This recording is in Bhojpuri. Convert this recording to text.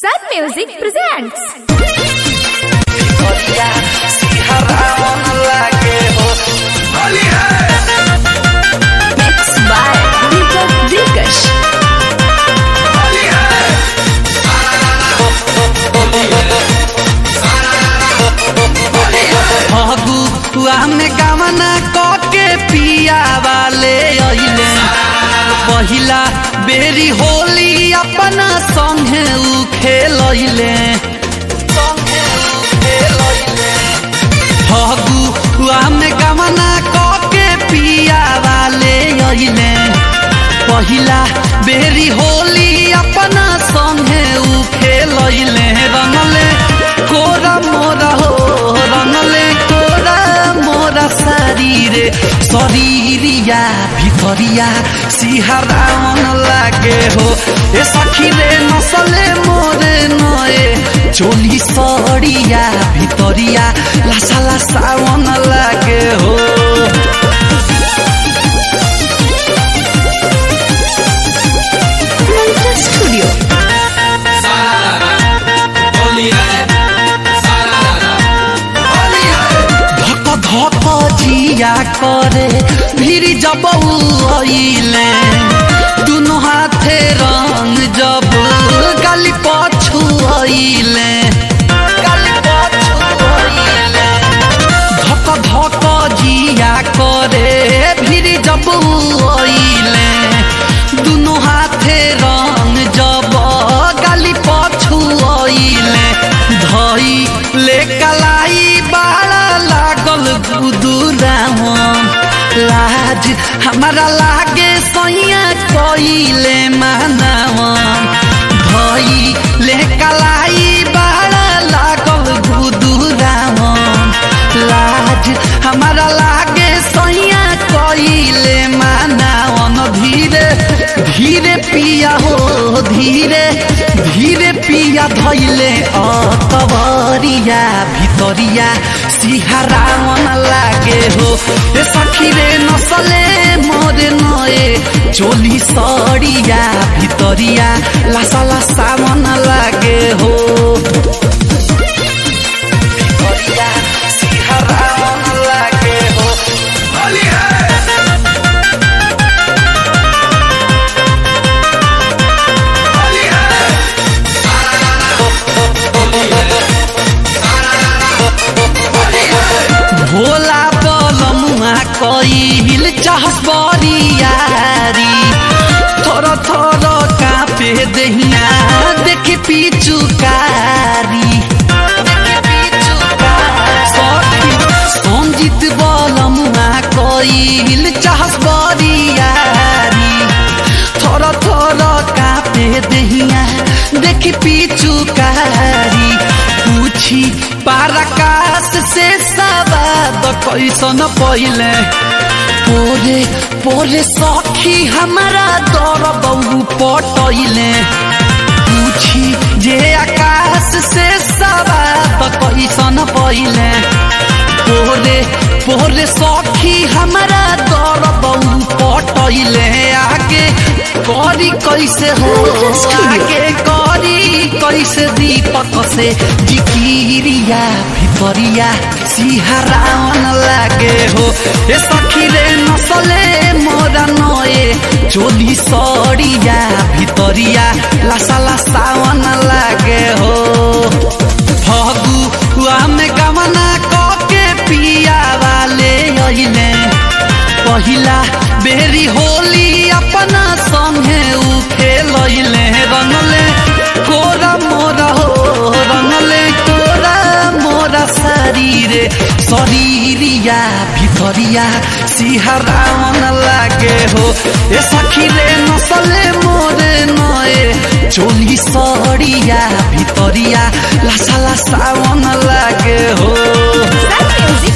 Sun Music presents. Mixed by Deepak Dilkash. Phagua में कामना कके पिया वाले अइले पहिला बेरी होली अपना संगे उ खेलैले फगुआ में कामना कके पिया वाले अइले पहिला बेरी होली अपना संगे उ खेलैले रंगले कोरा मोरा हो रंगले कोरा मोरा शरीरे शरीरिया भितरिया सिहरावन लागे हो ए सखी रे नसले मोरे नए चोली सड़िया भितरिया लासा लासावन लागे हो Mantra Studio. धक धक जिया करे भीड़ जब अइले दुनो हाथे रंग जब गाली पछु अइले गाली पछु अइले धक धक जिया करे भीड़ जब अइले दुनो हाथे रंग जब गाली पछु अइले धई ले कलाई बाड़ा लागल गुदुरावन लाज हमारा लागे सैया कइले मानवन धई ले कलाई बाड़ा लागल गुदुरावन लाज हमारा लागे सैया कइले मानवन धीरे धीरे पिया हो धीरे धीरे पिया धैले अतवरिया भितरिया सिहरावन लागे हो ए सखी रे नसले मोरे नए चोली सड़िया भितरिया लासा लासावन लागे हो भितरिया सिहरावन लागे हो भोला बलमुआ कइल चाहस बरियारी थोर थोर कापे दहिया देखि पिचुकारी सखी संजीत बलमुआ कइल चाहस बरियारी थोर थोर कापे दहिया देखि पिचुकारी पूछी पारकाश से सवाद कैसन पहिले पोरे पोरे सखी हमारा दर बहु पटैले पूछी जे आकाश से सवाद कैसन पहिले पोरे पोरे सखी हमारा दर बहु पटैले आगे करी कैसे हो आगे करी कैसे दीपक से जिकिरिया भितरिया सिहरावन लागे हो ए सखी रे नसले मोरा नए चोली सड़िया भितरिया लासा लासावन लागे हो फगुआ में गमना कके पिया वाले अइले पहिला बेरी होली अपना संगे उ खेलैले रंगले कोरा मोरा हो रंगले कोरा मोरा शरीरे शरीरिया भितरिया सिहरावन लागे हो ए सखी रे नसले मोरे नए चोली सड़िया भितरिया लासा लासावन लागे हो Sun Music